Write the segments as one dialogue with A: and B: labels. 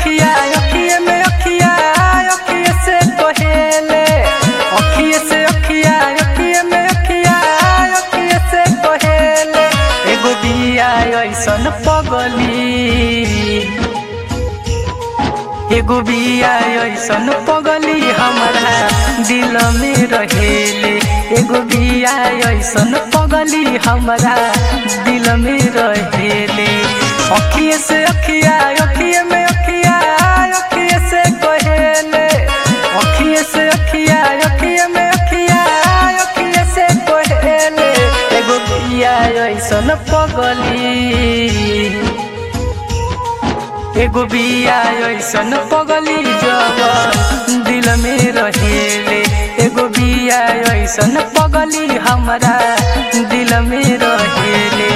A: अखिया अखिए में अखिया अखिए से कहेले अखिए से अखिया अखिए में अखिया अखिए से कहेले एगो बिया ऐसन पगली एगो बिया ऐसन पगली हमारा दिल में रहेले एगो बिया ऐसन पगली हमारा दिल में रहेले अखिए से अखिया अखिए में अखिया अखिए से कहेले अखिए से अखिया अखिए में अखिया अखिए से कहेले एगो बिया ऐसन पगली एगो बिया ऐसन पगली जब दिल में रहेले एगो बिया ऐसन पगली हमारा दिल में रहेले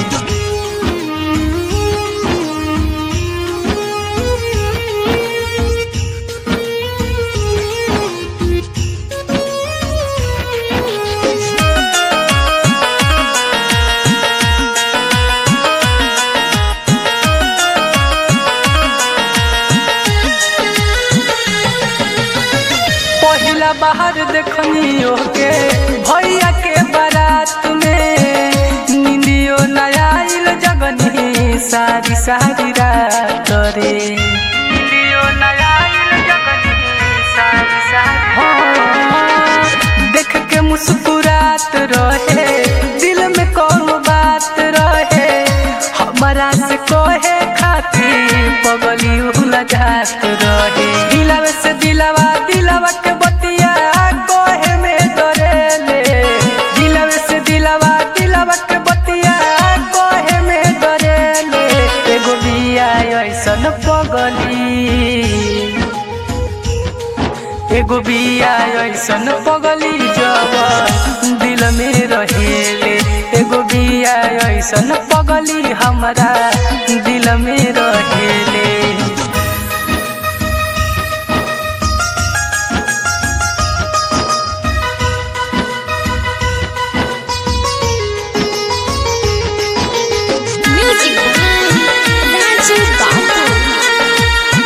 A: पहिला बाहर देखनी के भैया के बारात में निंदियो नया आइल जगनी सारी सारी रात रे निंदियो नया आइल जगनी सारी सारी देख के मुस्कुरात रहे दिल में कौन बात रहे हमारा से कहे खातिर पगली उला जात रहे दिलवा से दिलवा दिलवा के बतिया कहे में डरेले दिलवा से दिलवा दिलवा के बतिया कहे में डरेले एगो बिया ऐसन पगली एगो बिया ऐसन पगली जब दिल में रहेले एगो बिया ऐसन पगली हमारा दिल में रहेले
B: Music by Raju Babu.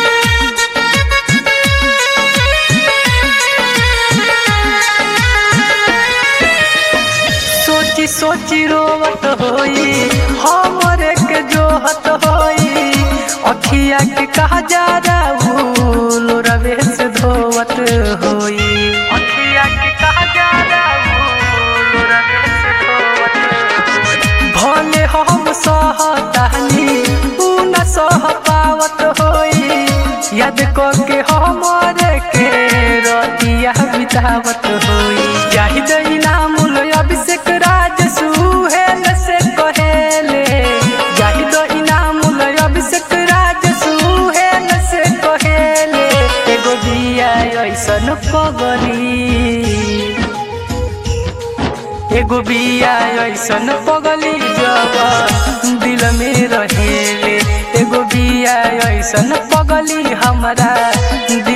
A: सोची सोची रोवत होई हमरे के जोहत होई अखिया के कहा जा राहुल रवे से धोवत होई अखिया के कहा जा राहुल रवे से धोवत होई भले हम सहतानी ऊ न सह पावत होई याद को के हमरे के रतिया बितावत होई जाहिद इनामुल अभिषेक राज सुहेल से कहेले जाहिद इनामुल अभिषेक राज सुहेल से कहेले एगो बिया ऐसन पगली एगो बिया ऐसन पगली जब दिल में रहेले एगो बिया ऐसन पगली हमारा